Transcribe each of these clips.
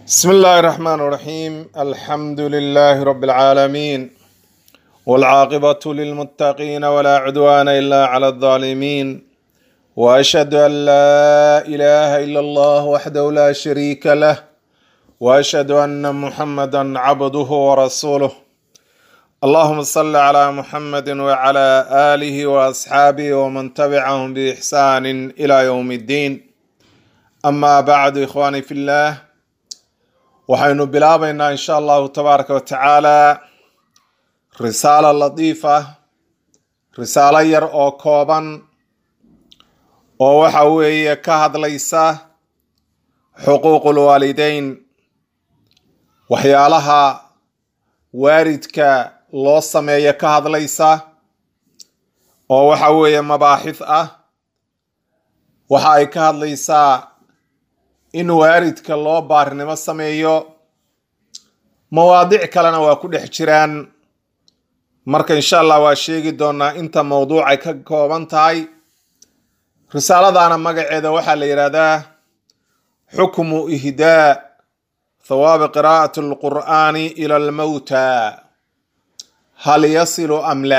بسم الله الرحمن الرحيم الحمد لله رب العالمين والعاقبة للمتقين ولا عدوان إلا على الظالمين وأشهد أن لا إله إلا الله وحده لا شريك له وأشهد أن محمدا عبده ورسوله اللهم صل على محمد وعلى آله وأصحابه ومن تبعهم بإحسان إلى يوم الدين أما بعد إخواني في الله waxaynu bilaabaynaa insha allahu tabaaraka wa tacaala risaalo latiifa risaalo yar oo kooban oo waxa weeye ka hadlaysa xuquuqul waalideyn waxyaalaha waalidka loo sameeyo ka hadlaysa oo waxa weeye mabaaxith ah waxa ay ka hadlaysaa in waalidka loo baarinimo sameeyo mawaadic kalena waa ku dhex jiraan marka insha allah waa sheegi doonaa inta mawduucay ka kooban tahay risaaladaana magaceeda waxaa la yidhaahdaa xukmu ihdaa thawaabi qiraa'ati alqur'aani ila almawta hal yasilu am la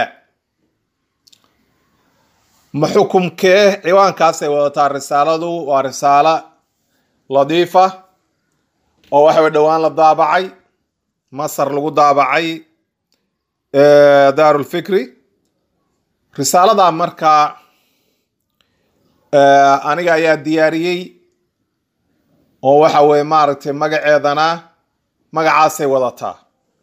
ma xukumkee ciwaankaasay wadataa risaaladu waa risaalo ladiifa oo waxa way dhowaan la daabacay masar lagu daabacay daarulfikri risaalada markaa aniga ayaa diyaariyey oo waxa weye maaragtay magaceedana magacaasay wadataa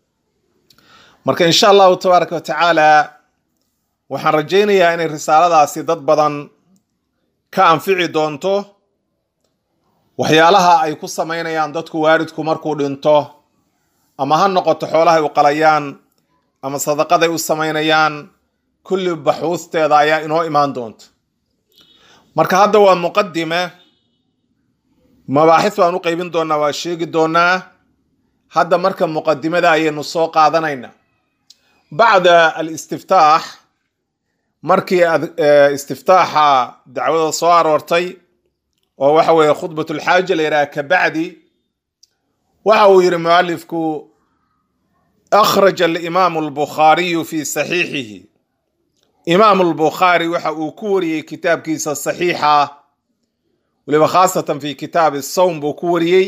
marka insha allahu tabaaraka wa tacaala waxaan rajaynayaa inay risaaladaasi dad badan ka anfici doonto waxyaalaha ay ku samaynayaan dadku waalidku markuu dhinto ama ha noqoto xoolahay u qalayaan ama sadaqaday u samaynayaan kulli baxuusteeda ayaa inoo imaan doonta marka hadda waa muqadime mabaaxis baan u qeybin doonaa waa sheegi doonaa hadda marka muqadimada ayaynu soo qaadanaynaa bacda alistiftaax markii istiftaaxa dacwada soo aroortay oo waxa weeye khudbat lxaaja la yidhaha kabacdi waxa uu yihi mualifku akhraja alimaamu albukhaariyu fi saxiixihi imaamu albukhaari waxa uu ku wariyey kitaabkiisa saxiixa weliba khaasatan fi kitaabi sawm buu ku wariyey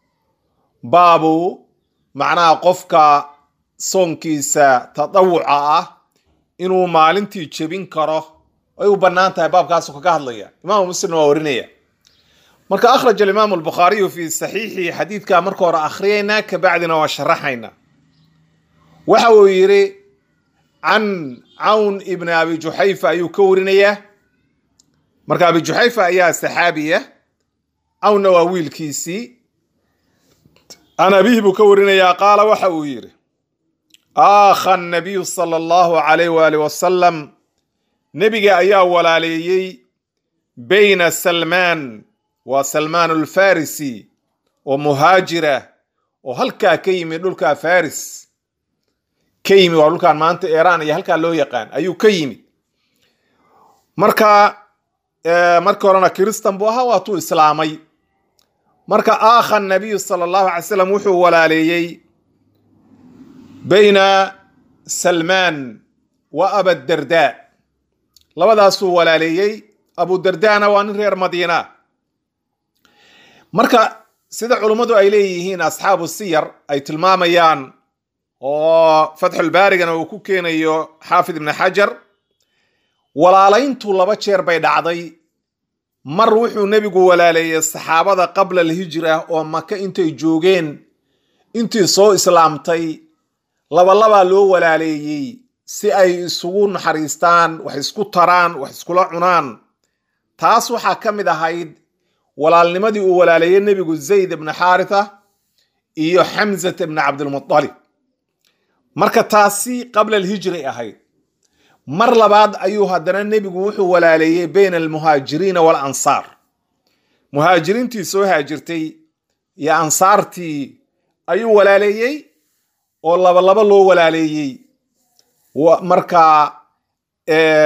baabu macnaha qofka soonkiisa tadawuca ah inuu maalintii jebin karo ay u bannaan tahay baabkaasu kaga hadlaya imaamu muslimna waa warinaya marka akhraj alimaamu albukhaariyu fi saxiixi xadiidkaa marka hore akhriyaynaa kabacdina waa sharaxaynaa waxa uu yidhi can cawn ibni abi juxayfa ayuu ka warinayaa marka abi juxayfa ayaa saxaabiya cawnna waa wiilkiisii can abihi buu ka warinayaa qaala waxa uu yidhi aakha nabiyu sala allahu alayh waali wasalam nebiga ayaa walaaleeyey bayna salmaan waa salmaan alfarisi oo muhaajira oo halkaa ka yimid dhulkaa faris ka yimid waa dhulkaan maanta iiraan iyo halkaa loo yaqaan ayuu ka yimid marka markii horena kiristan buu ahaa waatuu islaamay marka aakha nabiyu sala allahu alay slam wuxuu walaaleeyey bayna salmaan wa abadarda labadaasuu walaaleeyey abudardana waa nin reer madiina marka sida culummadu ay leeyihiin asxaabu siyar ay tilmaamayaan oo fatxulbaarigana uu ku keenayo xaafid ibni xajar walaalayntu laba jeer bay dhacday mar wuxuu nebigu walaaleeyey saxaabada qabla alhijra oo maka intay joogeen intii soo islaamtay labalabaa loo walaaleeyey si ay isugu naxariistaan wax isku taraan wax iskula cunaan taas waxaa ka mid ahayd walaalnimadii uu walaaleeyey nebigu zayd ibna xaaritha iyo xamzat ibna cabdilmutalib marka taasi qabla alhijray ahayd mar labaad ayuu haddana nebigu wuxuu walaaleeyey bayna almuhaajiriina waalansaar muhaajiriintii soo haajirtay iyo ansaartii ayuu walaaleeyey oo labalaba loo walaaleeyey marka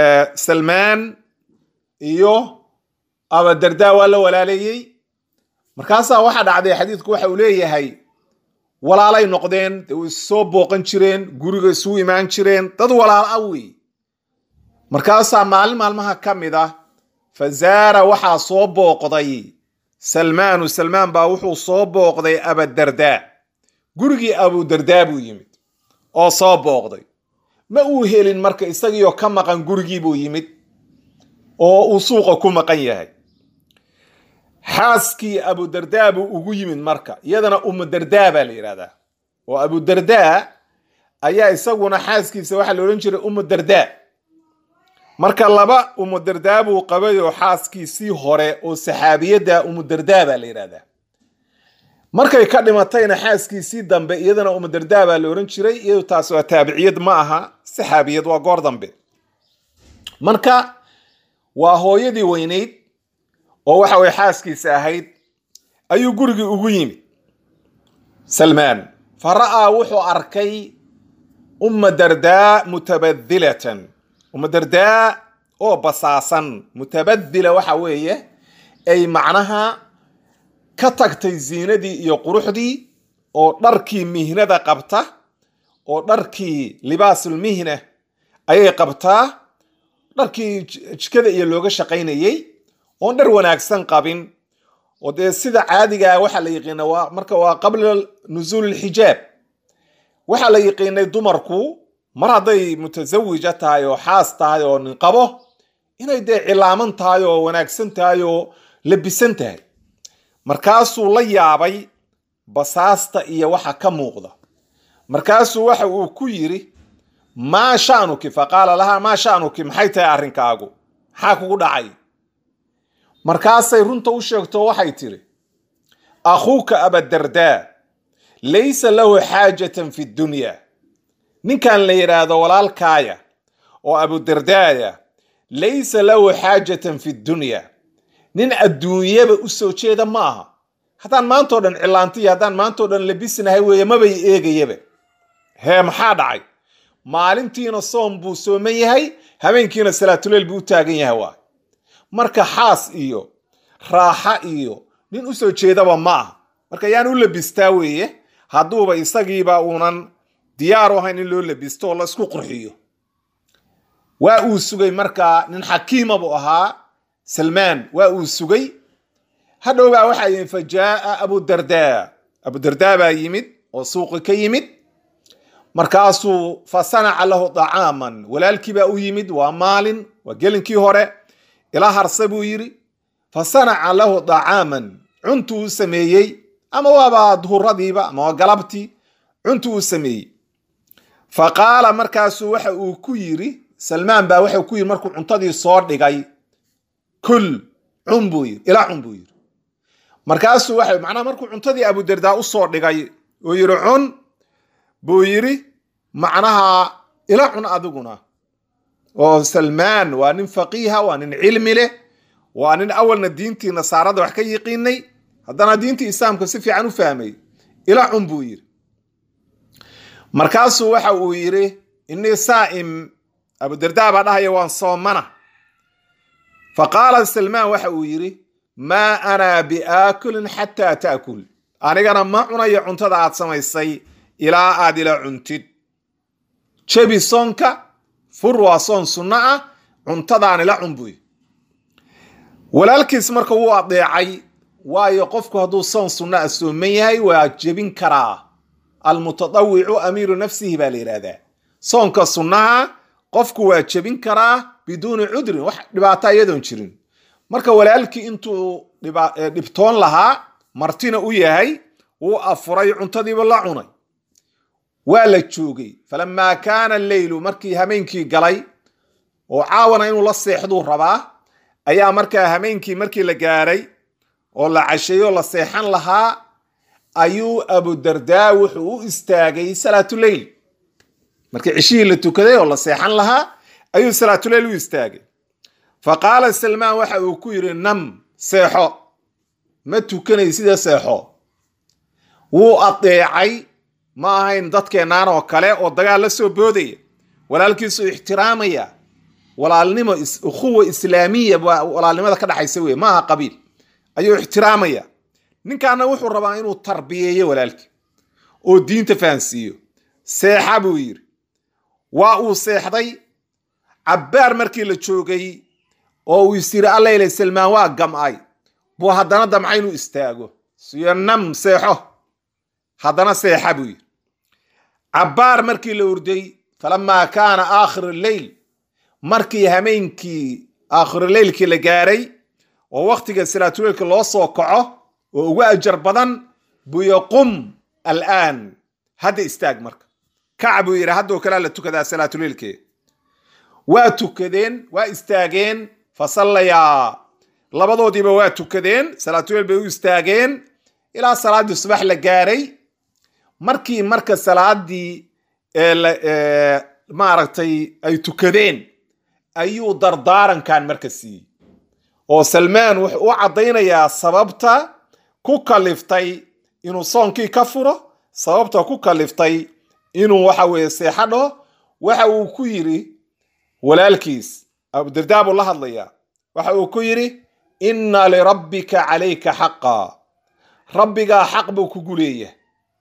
salmaan iyo abadarda waa la walaaleeyey markaasaa waxaa dhacday xadiidku waxa uu leeyahay walaalay noqdeen dee way soo booqan jireen guriga isugu imaan jireen dad walaal ah wey markaasaa maalin maalmaha ka mid ah fa zaara waxaa soo booqday salmaanu salmaan baa wuxuu soo booqday abadardaa gurigii abudardaa buu yimid oo soo booqday ma uu helin marka isagiioo ka maqan gurigii buu yimid oo uu suuqa ku maqan yahay xaaskii abudardaa buu ugu yimid marka iyadana umudardaa baa la yidhahdaa oo abudardaa ayaa isaguna xaaskiisa waxaa la odhan jiray umudardaa marka laba umudardaa buu qabay oo xaaskiisii hore oo saxaabiyadda umudardaa baa la yidhahdaa markay ka dhimatayna xaaskiisii dambe iyadana umudardaa baa la odhan jiray iyadu taas waa taabiciyad ma aha saxaabiyad waa goor dambe marka waa hooyadii weynayd oo waxa weye xaaskiisa ahayd ayuu gurigii ugu yimid salmaan fa ra'aa wuxuu arkay umma dardaa mutabadilatan umma dardaa oo basaasan mutabadila waxa weeye ay macnaha ka tagtay ziinadii iyo quruxdii oo dharkii mihnada qabta oo dharkii libaasulmihna ayay qabtaa dharkii jikada iyo looga shaqaynayey oon dhar wanaagsan qabin oo dee sida caadigaa waxaa la yiqiina waa marka waa qabla nusuul lxijaab waxaa la yiqiinay dumarku mar hadday mutasawija tahay oo xaas tahay oo nin qabo inay dee cilaaman tahay oo wanaagsan tahay oo labisan tahay markaasuu la yaabay basaasta iyo waxa ka muuqda markaasuu waxa uu ku yiri maa sha'nuki faqaala lahaa maa sha'nuki maxay tahay arrinkaagu maxaa kugu dhacay markaasay runta u sheegto waxay tiri akhuuka abadardaa laysa lahu xaajatan fi dunya ninkan la yidhaahdo walaalkaaya oo abudardaaya laysa lahu xaajatan fi dunya nin adduunyaba u soo jeeda ma aha haddaan maantao dhan cilaantiya haddaan maantao dhan labisnahay weeye mabay eegayaba hee maxaa dhacay maalintiina soom buu sooman yahay habeenkiina salaatuleyl buu u taagan yahay waa marka xaas iyo raaxa iyo nin u soo jeedaba ma aha marka yaan u labistaa weeye hadduuba isagiiba uunan diyaar u ahayn in loo labisto oo la isku qurxiyo waa uu sugay markaa nin xakiima buu ahaa salmaan waa uu sugay hadhowbaa waxaa yimid fa jaaa abudardaa abudardaa baa yimid oo suuqi ka yimid markaasuu fa sanaca lahu dacaaman walaalkii baa u yimid waa maalin waa gelinkii hore ila harse buu yidhi fa sanaca lahu dacaaman cuntuu u sameeyey ama waaba duhuradiiba ama waa galabtii cuntuu u sameeyey fa qaala markaasuu waxa uu ku yidhi salmaan baa waxau ku yidhi markuu cuntadii soo dhigay kul cun buu yidhi ila cun buu yidhi markaasuu waxa macnaha markuu cuntadii abudardaa u soo dhigay oo yidhi cun buu yidhi macnaha ila cun adiguna oo salmaan waa nin faqiiha waa nin cilmi leh waa nin awalna diintii nasaarada wax ka yiqiinay haddana diintii islaamka si fiican u fahmay ila cun buu yidhi markaasuu waxa uu yidhi innii saa'im abudardaa baa dhahaya waan soomana fa qaala salmaan waxa uu yidhi maa ana biaakulin xataa taakul anigana ma cunayo cuntada aad samaysay ilaa aad ila cuntid jebi soonka fur waa soon sunno ah cuntadaan ila cun buy walaalkiis marka wuu adeecay waayo qofku hadduu soon sunno ah sooman yahay waa jebin karaa almutadawicu amiiru nafsihi baa la yidhaahdaa soonka sunnaha qofku waa jebin karaa biduuni cudrin wax dhibaata iyadoon jirin marka walaalkii intuu dhibtoon lahaa martina u yahay wuu afuray cuntadiiba la cunay waa la joogay falamaa kaana alleylu markii hameenkii galay oo caawana inuu la seexduu rabaa ayaa markaa hameenkii markii la gaaray oo la casheeyo la seexan lahaa ayuu abudardaa wuxuu u istaagay salaatuleyl markii cishihii la tukaday oo la seexan lahaa ayuu salaatuleyl u istaagay fa qaala salmaan waxa uu ku yidhi nam seexo ma tukanay sida seexo wuu adeecay ma ahayn dadkeennaan oo kale oo dagaal la soo boodaya walaalkiisuu ixtiraamaya walaalnimo ukhuwa islaamiya walaalnimada ka dhaxaysa wey maaha qabiil ayuu ixtiraamaya ninkaana wuxuu rabaa inuu tarbiyeeyo walaalkii oo diinta fahansiiyo seexa buu yidhi waa uu seexday cabbaar markii la joogay oo uu is yidhi allayle salmaan waa gam'ay buu haddana damca inuu istaago siyo nam seexo haddana seexa buu yidhi cabbaar markii la urday falamaa kaana aakhiru leyl markii hameenkii aakhiruleylkii la gaaray oo wakhtiga salaatuleylka loo soo kaco oo ugu ajar badan buu yaqum al'aan hadda istaag marka kac buu yidhi haddoo kalea la tukadaa salaatuleylkee waa tukadeen waa istaageen fa sallayaa labadoodiiba waa tukadeen salaatuleyl bay u istaageen ilaa salaaddii subax la gaaray markii marka salaadii maaragtay ay tukadeen ayuu dardaarankan marka siiyey oo salmaan wuxuu u caddaynayaa sababta ku kaliftay inuu soonkii ka furo sababta ku kaliftay inuu waxa weeye seexo dhaho waxa uu ku yidhi walaalkiis abudardaa buu la hadlayaa waxa uu ku yidhi inna lirabbika calayka xaqa rabbigaa xaq buu kugu leeyahay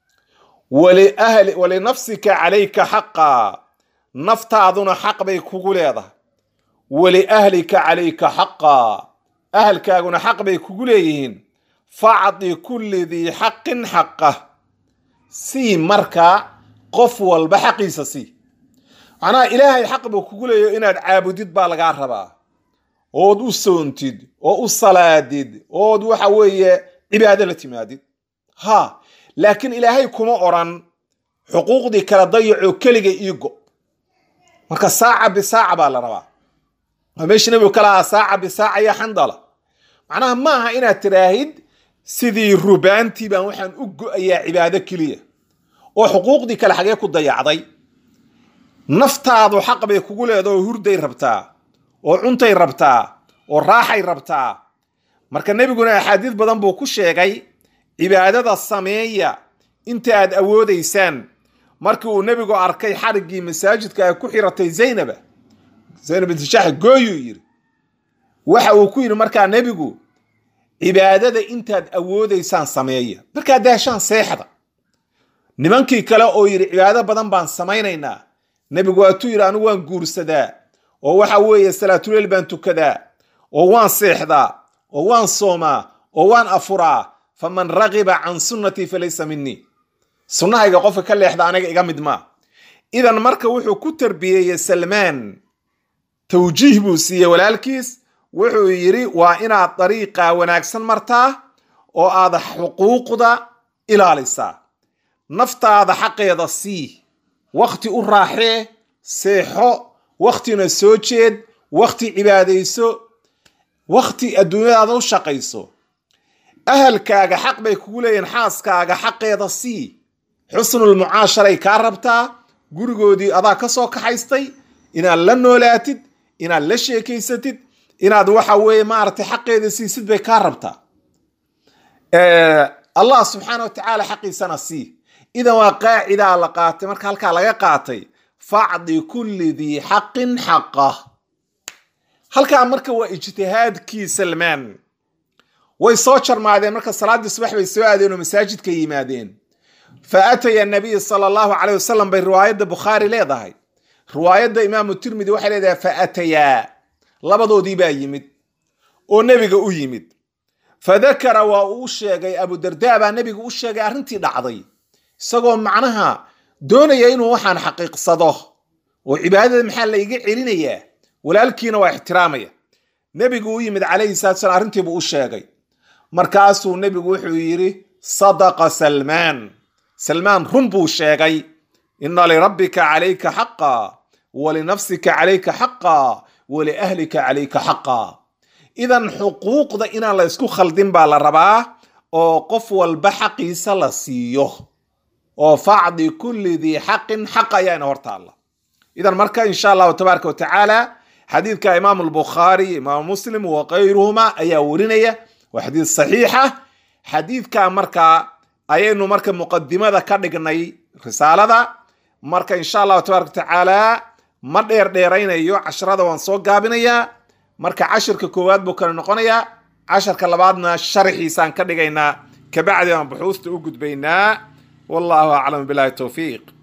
walinafsika calayka xaqa naftaaduna xaq bay kugu leedahay waliahlika calayka xaqa ahalkaaguna xaq bay kugu leeyihiin facdi kulli dii xaqin xaqah sii markaa qof walba xaqiisa sii macnaha ilaahay xaq buu kugu leeyaho inaad caabudid baa lagaa rabaa ood u soontid oo u salaadid ood waxa weeye cibaado la timaadid ha laakiin ilaahay kuma odran xuquuqdii kala dayacoo keliga iigo marka saaca bisaaca baa la rabaa waa meeshii nabigu ka lahaa saaca bisaaca ya xandala macnaha ma aha inaad tiraahid sidii rubaantii baan waxaan u go-ayaa cibaado keliya oo xuquuqdii kale xagee ku dayacday naftaadu xaq bay kugu leeda oo hurday rabtaa oo cuntay rabtaa oo raaxay rabtaa marka nebiguna axaadiis badan buu ku sheegay cibaadada sameeya inta aad awoodaysaan markii uu nebigu arkay xariggii masaajidka ay ku xiratay zaynaba zaynab binti jax gooyuu yidhi waxa uu ku yidhi markaa nebigu cibaadada intaad awoodaysaan sameeya markaad daashaan seexda nimankii kale oo yidhi cibaado badan baan samaynaynaa nebigu waatuu yidhi anigu waan guursadaa oo waxa weeye salaatuleel baan tukadaa oo waan seexdaa oo waan soomaa oo waan afuraa faman ragiba can sunnatii falaysa minii sunnahayga qofka ka leexda aniga iga mid maa idan marka wuxuu ku tarbiyeeyey salmaan tawjiih buu siiyey walaalkiis wuxuu yidhi waa inaad dariiqa wanaagsan martaa oo aad xuquuqda ilaalisaa naftaada xaqeeda sii wakhti u raaxee seexo wakhtina soo jeed wakhti cibaadayso wakhti adduunyadaada u shaqayso ahalkaaga xaq bay kugu leeyihin xaaskaaga xaqeeda sii xusnul mucaasharay kaa rabtaa gurigoodii adaa ka soo kaxaystay inaad la noolaatid inaad la sheekaysatid inaad waxa weeye maaragtay xaqeeda siisid bay kaa rabtaa allah subxaana wa tacaala xaqiisana sii idan waa qaacidaa la qaatay marka halkaa laga qaatay facdi kulli dii xaqin xaqah halkaa marka waa ijtihaadkii salmaan way soo jarmaadeen marka salaaddii subax bay soo aadeen oo masaajidka yimaadeen fa ataya nabiy sala allahu caleyh wasalam bay riwaayadda bukhaari leedahay riwaayadda imaamu tirmidi waxay leedahay fa atayaa labadoodii baa yimid oo nebiga u yimid fa dakara waa uu sheegay abudardaa baa nebiga u sheegay arrintii dhacday isagoo macnaha doonaya inuu waxaan xaqiiqsado oo cibaadada maxaa layga celinayaa walaalkiina waa ixtiraamaya nebigu u yimid calayhi salatu salam arrintiibuu u sheegay markaasuu nebigu wuxuu yidhi sadaqa salmaan salmaan run buu sheegay ina lirabbika calayka xaqa walinafsika calayka xaqa waliahlika calayka xaqa idan xuquuqda inaan la ysku khaldin baa la rabaa oo qof walba xaqiisa la siiyo oo facdi kulli dii xaqin xaq ayaana hortaalla idan marka insha allahu tabaaraka watacaala xadiidka imaamu albukhaari imaamu muslim wa kayruhuma ayaa warinaya waa xadiid saxiixa xadiidka markaa ayaynu marka muqadimada ka dhignay risaalada marka insha allahu tabaaraka watacaala ma dheer dheeraynayo casharada waan soo gaabinayaa marka cashirka koowaad buu kale noqonayaa casharka labaadna sharxiisaan ka dhigaynaa kabacdi aan buxuusta u gudbaynaa wallahu aclam bilahi towfiiq